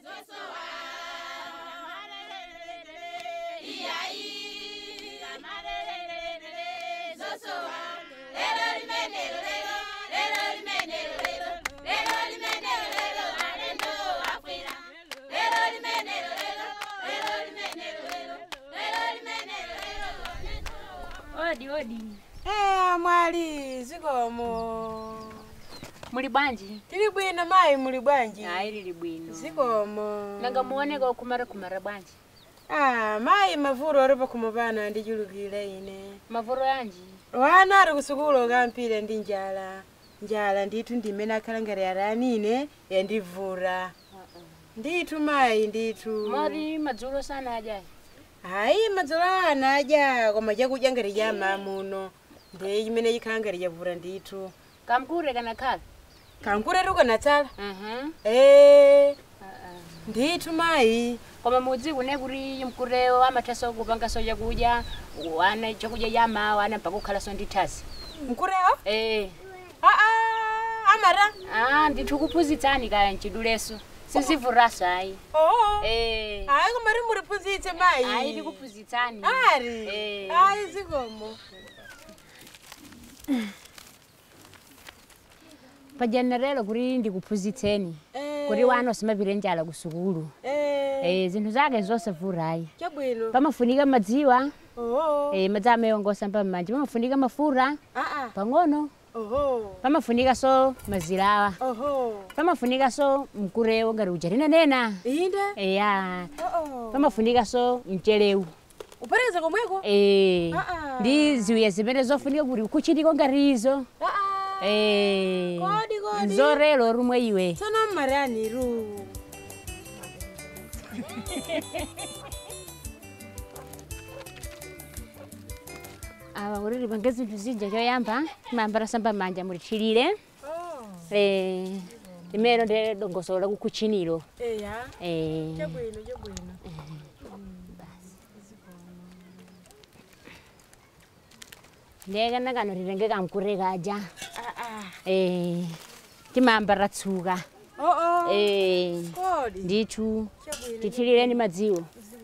odi odi Eh, mwali zikomo muli bwanji tili bwino mayi muli bwanji ayi lili bwino zikomo nanga muoneka okumara kumara bwanji ah mayi mavuro alipo kumupana ndichulukire ine mavuro yanji wana ali kusukulu okampire ndi njala njala ndithu ndimene akhala ngati aranine yandivura ndithu mayi ndithu mori madzulo sana ajayi hayi madzulo ana adya koma chakudya ngati cha mamuno ndiye chimene chikhala ngati chavura ndithu kamkure kana khala kankuretu kanatsala Mhm. ee Ah, ah. ndithu mayi koma mudzi kune kuti mkure amathaso kupangaso chakudya wana chakudya cha mawa ana mpaka kukhalaso ndi thasi mkurewo eh aa amara ah ndithu kuphunzitsani kaya mchiduleso sizivuraso ayi oo eh hayi koma rimuriphunzitse mayi ayi ndikuphunzitsani ari Eh. hayi zikomo pajenerelo kuti ndikuphunzitseni Eh, kuti wana usimapire njala kusukulu eh, eh zinthu zake zonse vurayi chabwino pamafunika madziwa oho eh madzi amayongosa mpamanja pamafunika mafura aa pang'ono oho pamafunika so mazilawa oho pamafunika so mkurewo ngati uja tinanena inde eya oo pamafunika so mchelewu upereza komweko eh Ah, ah. ndi ziwiya zimene zofunika kuti kuchitiko ngati izo aa eh Kodi, kodi. nzorelo rumwe iwe tsono mmaraniru awa kuti lipange zinthu zija choyamba timayambira samba manja mulithirire eh limero ndi dongosolo la kukuchiniro eya eh chabwino chabwino ndekana kano titenge kamkure kaja aa eh timayambira tsuka oo eh kodi ndithu chabwino tithirire ndi madziwo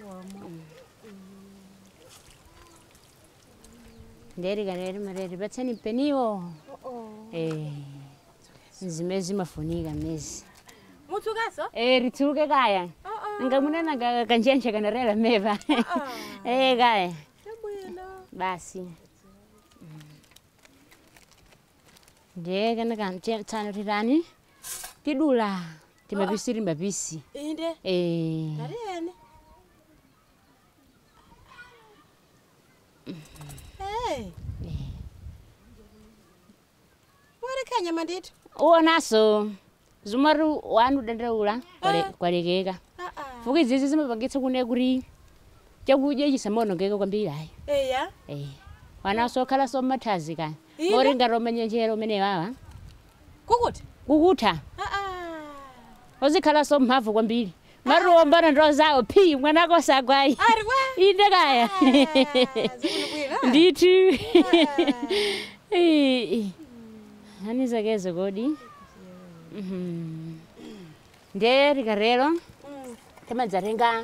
nderikaneri mareri patseni mpeniwo oo eh zimene zimafunika mezi mutsukaso eh ritsuke kaya oo ngamunena kanjenje kanarela meva eh kaya chabwino basi ndiye kana kamtsano titani tidula timapisi timapisi inde eh nariyene Hey. Warikhanya mandithu. uonaso zumari wanu dandaula kwale- Ah. kwalekeka Ah ah. fuka izizi zimapangitsa kune kuti chakudya chisamonongeka kwambiri ayi Eya. eh wanaso khala so mathazi kaya Ine? mori ngati omanyenjera umene wawa Kukuti? kukutha Ah ah. ozikhala so mphamvu kwambiri mari wombana ndo zawo phi mwanako sagwayi Ari wa. inde kaya Zikulubwira. ndithu hani zakezo kodi Mhm. ndiye rikarero Mm. timadzatenga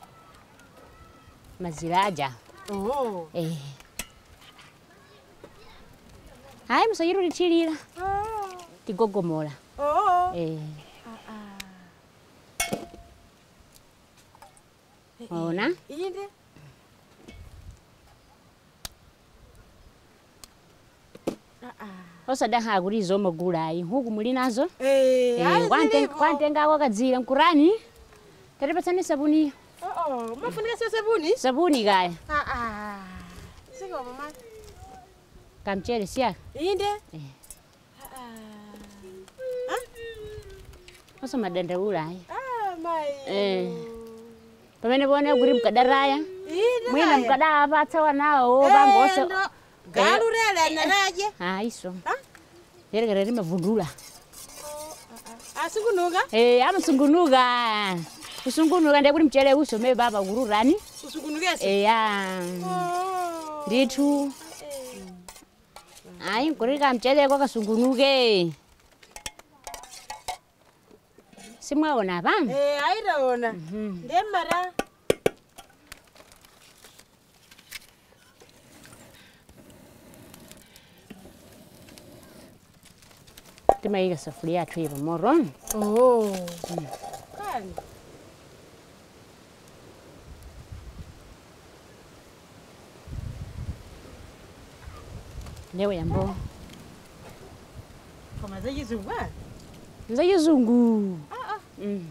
mazilaja Oh. eh hayi musachito tithirira Oh. tigogomola Oh. eh Ah ah. ona Inde. Ah ah. osadankha kuti izomagulayi huku muli nazo Eh, Eh, ari kwante- zilipo. kwantengako kadzira mkurani tatipatsani sabuni Oh oh. Mafunika sio sabuni? sabuni kaya Ah ah. Siko mama. kamchere siyaka Inde. Eh. Ah ah. Ah. osamadandaulayi Ah, mai. Eh. pamene pone kuti mkadaraya Inde. mwina kaya. mkadawapatsa wanawo pangose Eh, ndo. Galurela naraje. aiso Ah? yerekere rimavundula Asikunuka? Eh, amasungunuka kusungunuka ndiye kuti mchere usome baba kururani Usukunukese. eya Oh. ndithu ayi nkurika mchere kwakasungunuke simwaona apa Eh, aitaona ndemara timayika safuria yathu ipo moro oh kani ndewe yambo koma zachizungu ah? nza chizungu Ah, ah. Mm.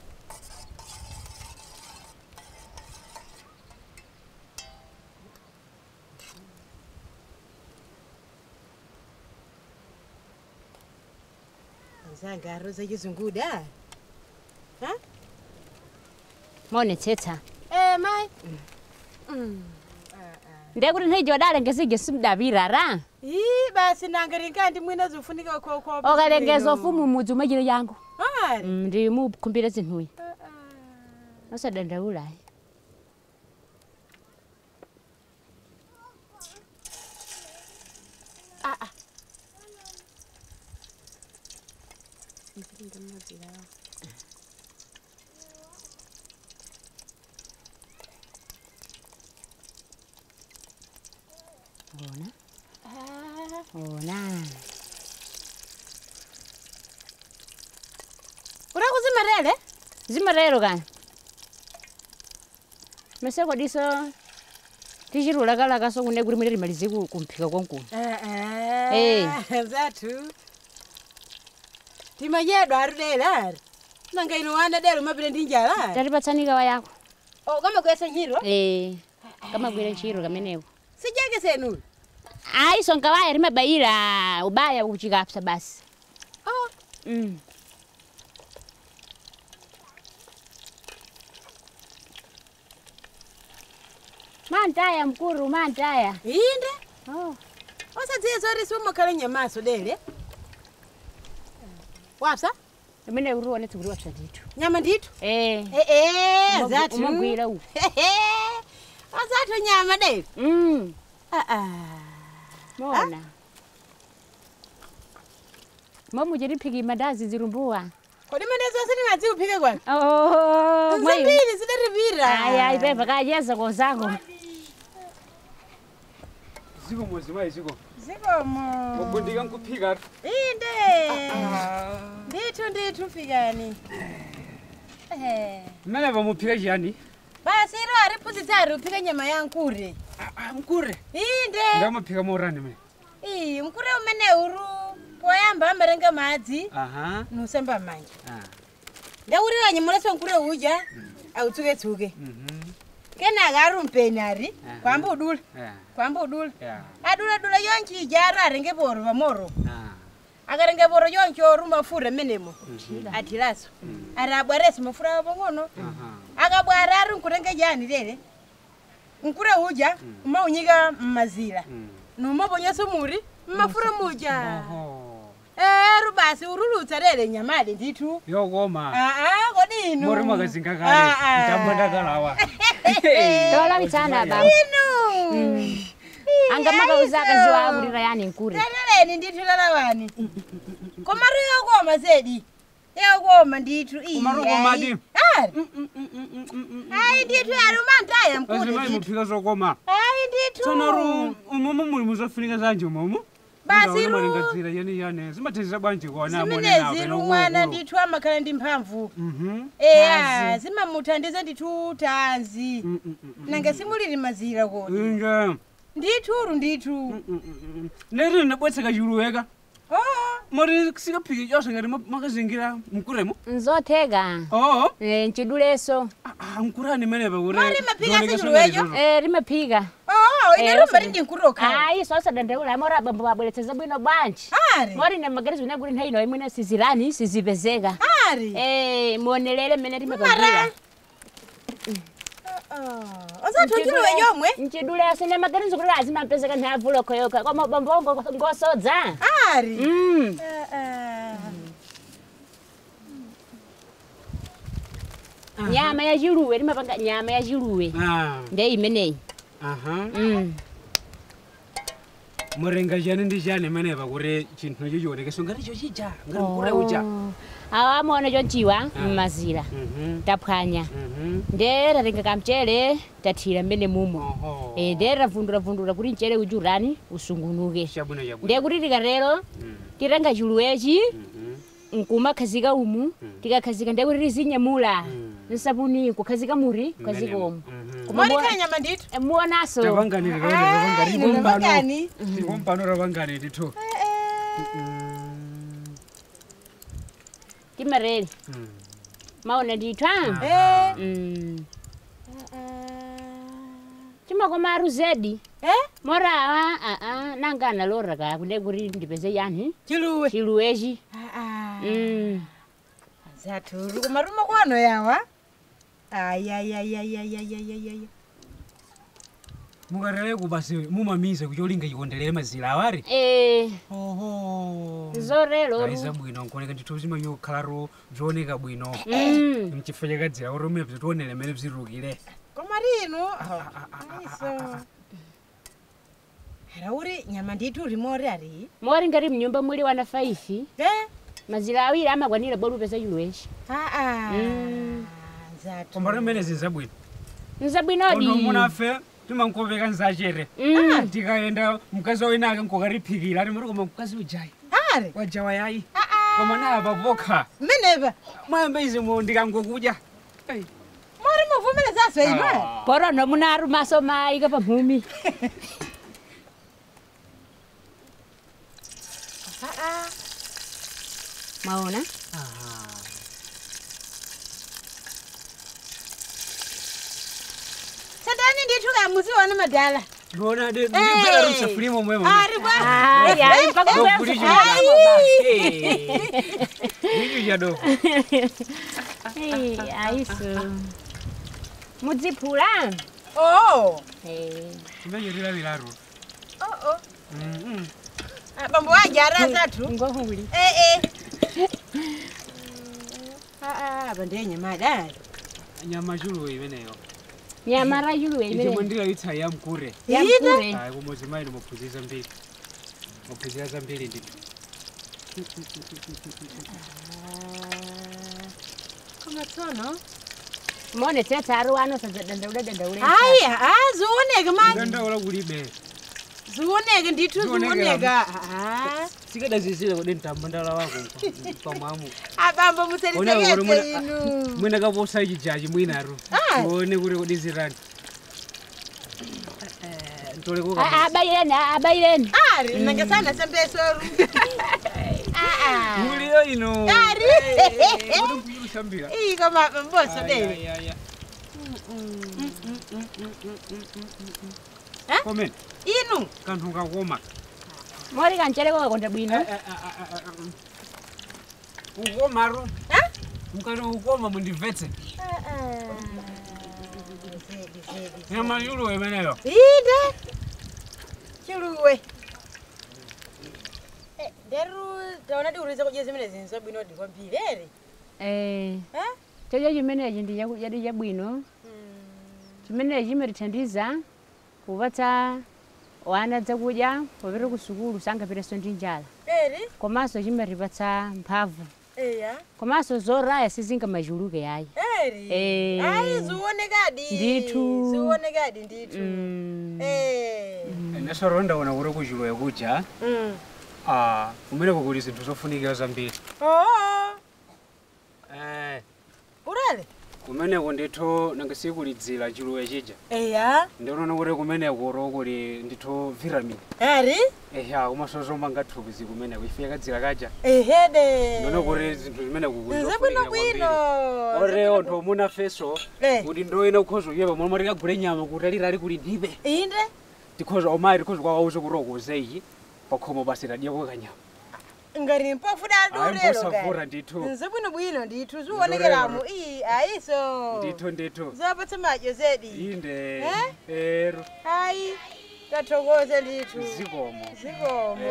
zangaro zachizungu da ha maonetsetsa eh mai ndekuti nthawi wadalengezige simdavirara ii basi nanga ringandi mwina zofunika koko okalengeza ufumu mudzi umachiro yangu ari Mm, ndi mukhumbira zinthuyi Ah, ah. osadandaulayi Ah, ah. ona Ah, ona uri kuzimarele zimarero kani maseko diso tichirulakalaka so kune kuti mwene timalize ku- kumphika kwankulu Eh. zatu timadyedwa ari dele ari nanga ino wana dele umapita ndi njala ari tatipatsanika wayako o kama kuyesa nyiro Eh, kamagwira ntchito kameneko sijeke senu ayi songa waya limabayira ubaya kuchikapsa basi oh. mm. mantaya mkuru mantaya inde oh. osadziye zori siumakhala nyamaso dele wapsa imene kuti uonetse kuti wapsa ndithu nyama ndithu eh. ee Umagwi- zatu umagwira uku azatu nyama dele mm. Ah, ah. mona momuchitiphiki mandazi zirumbuwa kodi manezo asindingadzi uphike kwani oh, mwayo zambiri zidaripira aya ipepa kacheza kozako ziko muzimayi ziko zikomo mugundika nkuphika inde ndithu ndithu fikani Eh. mmene pamuphika chiyani basi iro ariphunzitsa ari uphika nyama ya nkure mkure inde ndamaphika morani mene iyi mkure umene uru poyamba amarenga madzi aha nusamba manja ah, ndaurira nyamulaso nkure uja autsuketsuke mhm, kenaka ari umpeni ari Aha. kwamba udula yeah, kwamba udula yeah, aduladula yonchi ija ari arenge poro pamoro ah, akarenge poro yonchi oru mafura menemo atilaso ari abwaresi mafura pang'ono aha, akabwara ari nkurenge jani lele nkure uja umaunyika mmazira mm. numaponyesa muri mmafura muja Oho, eru basi urulutsa lele nyamali ndithu yokoma aa kodi inu mori mwakazinga Ah, kale ah. ndambo ndakalawa tolapitsana baba inu angamakauza akazi wakulira yani nkure leleleni ndithu lalawani komatu yokoma zedi yokoma ndithu iyi, Komatu yokoma ayi. di? ari ayi ndithu ari umantaya mkulu azimayi ndithu muphika zokoma ayi ndithu tsonaru umumu muli muzofunika zanje umumu Basi ru- malingadzira yani yani zimathezera bwanji kona zimenezi rumwana ndithu amakhala ndi mphamvu mhm eya zimamuthandiza ndithu tanzi Mm, mm, mm, mm. nanga simulili mazira kodi inje ndithuru ndithu neri ndabwetseka chiluweka oo mori sikaphiki chose ngati ma- makazingira mkuremo nzotheka oo Eh, nchiduleso mkurani menepa kuti Mori maphika azichiluwecho? Eh, limaphika oo Eh, ine rumba osati- lindi nkurokhala ayi sosadandaula mora bambo babweretseza bwino bwanji ari mori nemagerezi vine kuti nthawi ino imwene sizirani sizipezeka ari Eh, muonelele mmene mara timapangira osathunjiluwe yomwe nchiduleso nemagerezi kuti azimapezeka nthawi avuloko yoka koma bambongo ngosodza ari Mm. Ah, ah. nyama ya chiluwe limapanga nyama ya chiluwe nde imeneyi aha Mm. murenga chani ndi chani menepa kuti chinthu icho chionekeso ngati icho chija ngati mkure uja Oh. awa amaona chonchiwa mmazira Mhm. taphwanya Mhm. nde tatenga kamchere tathira mmene mumo Oho. Eh, nde tavunduravundura kuti mchere uchi urani usungunuke Chabwino chabwino. ndiye kuti tikatero Mm. titenga chuluwechi Mhm. nkumakhazika umu tikakhazika ndiye kuti tizinyamula Mm. nsabuni kukhazika muri kukhazika umu Mhm. Koma mwalikhala nyama ndithu mu- muonaso Ravangani Ah, ravangani ino ravangani. Tikompano ravangani ndithu. timareri Mm. maona ndithu a Eh, Mm. ah, chimakoma aru zedi eh, morawa aa nanga analora ka kunde kuti ndipeze yani chiluwe chiluwechi Ah, ah. Mm. zathu kumaruma kwano yawa ayayayayayayayaya mukarere kubasi mumamize kucholinga chikondelere mazira awari Eh, oho zorero aiza bwino nkuoneka ndithu zimanyo khalaro bzooneka bwino Mm. mchifukwa chakadzira kuti umene bzitionere mmene bzirukire koma lino aiso ara uri nyama ndithu rimori ari mori ngati mnyumba muli wana 5 eh mazira awiri amakwanira bodi upeza chiluwechi aa Mm. zathu kombara mmene zizabwino nzabwinodi ono munafe timankopeka nzachere Mm. tikaenda mkazi wainake nkokariphikira ati mari koma mkazi ujayi ari wajawa yayi aa koma naye papokha mmeneva mwayamba izimu ndikangokudya Ai. mori muvumelezaswe ino Ah. porono munaru maso maika pamhumi aa maona Ah. sadani ndithu kamuziwana madala ndona ndibwera rusafurimo mwemo ari bwa Ai, ai, pakubwera Kuli sukulu. icho chadoko Ai, aiso mudziphula oh Eh, chimenyerilavilaro oh oh bambo waje ara zathu ngohuli eh eh aa apa ndiye nyama adali nyama chuluwe imeneyo nyamara chuluwe ichomwe imene ndilaitsa yamkure yamkure ayi kumodzi mayi muphunzira zambiri muphunzira zambiri ndithu koma tsono mone tsetsaru wano sadzadandaule dandaule aya a zioneke manje ndandaula kulibe zioneke ndithu Zioneke zioneka aa sikadazizire kodi mtamba ndala wako pamwamu abambo Ona kuti museliseketse mwina- inu mwina kaposa ichijaji mwinaru Ah. tione kuti kodi zirani ntoleko abayireni abayireni ari nange sana sembesoru aa muliyo ino ari kuti nkuyirusambira iyi koma mboso dele Eh? komene inu kanthu kakoma mori kanchereko kakonda bwino ukomaro mukati ukoma mundimvetse nyama yuluwe imeneyo inde chiluwe nderu taona diurize kudya zimene zinso bwino ndikwambiri ere Eh, Eh? chocho chimenechi ndi chaku- chadi chabwino chimenechi chimatithandiza kupatsa wana zakudya popita ku sukulu sangapireso ndi njala eri komanso chimatipatsa mphamvu eya komanso zoraya sizingamachuluke yayi eri Eh. ayi ziwonekadi Ndithu. ziwonekadi ndithu Mm. Eh. nesoro ndaona kuti kuchilowe kuja Mm. ah, kumeneko kuli zinthu zofunikira zambiri oo Eh, ulele kumeneko ndithu nangasikulidzira chilowe chija eya ndinoona kuti kumeneko ro kuli ndithu vitamin eri eya komanso zomanga thupi zikumeneko ife yakadzira kaja ehede ndinoona kuti zinthu zimeneko kuli nze zofunikira bwinobwino kwambiri. oreo nthu omuna feso Eh. kuti ndoyena kukhoza uyepa momwe tikagule nyama kuti alirali kuli ndibe inde tikhoza omayi tikhoza kwawauze kuti okuze iyi pakhomo basi tadiyako kanyama ngati mpofu dadulelo mposavura ndithu nze bwinobwino ndithu ziwonekeramu iyi ayiso ndithu ndithu zapatsa madyo zedi inde Eh? ero hayi tathokoze ndithu zikomo zikomo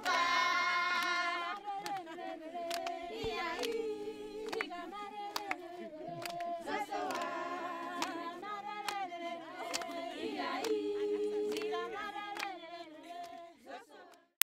pa